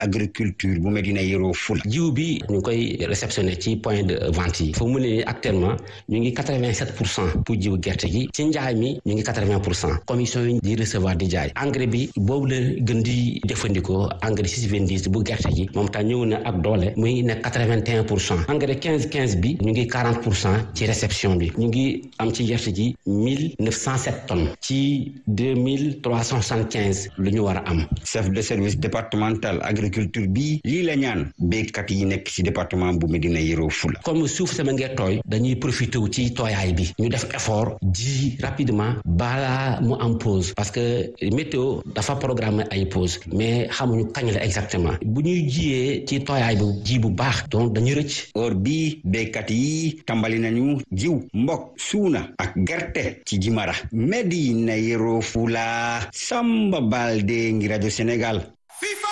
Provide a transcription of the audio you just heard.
agriculture bu Médina Yoro Fula jiw bi ñu ngi koy réceptionné ci point de vente yi foofu mu ne nii actuellement ñu ngi quatre vingt sept pour cent pour jiw gerte gi ci njaay mi ñu ngi quatre vingt pour cent commission yi di recevoir di jaay engrais bi boobu la gën di jëfandikoo engrais six vingt dix bu gerte gi moom tam ñëw na ak doole muy nekk quatre vingt et un pour cent engrais quinze quinze bi ñu ngi quarante pour cent ci réception bi ñu ngi am ci gerte gi mille neuf cent sept tonnes ci deux mille trois cent soixante quinze lu ñu war a am. chef de service départemental agriculture bi lii la ñaan béykat yi nekk ci département bu Médina Yoro Fula. comme suuf sama ngee tooy dañuy profité wu ci tooyaay bi ñu def effort ji rapidement balaa mu am pause parce que météo dafa programme ay pause mais xamuñu kañ la exactement bu ñuy jiyee ci tooyaay bu ji bu baax donc dañuy rëcc. or bii béykat yi tàmbali nañu jiw mbokk suuna ak gerte ci Jimara Médina Yoro Fula Samba Balde ngi rajo Sénégal. FIFA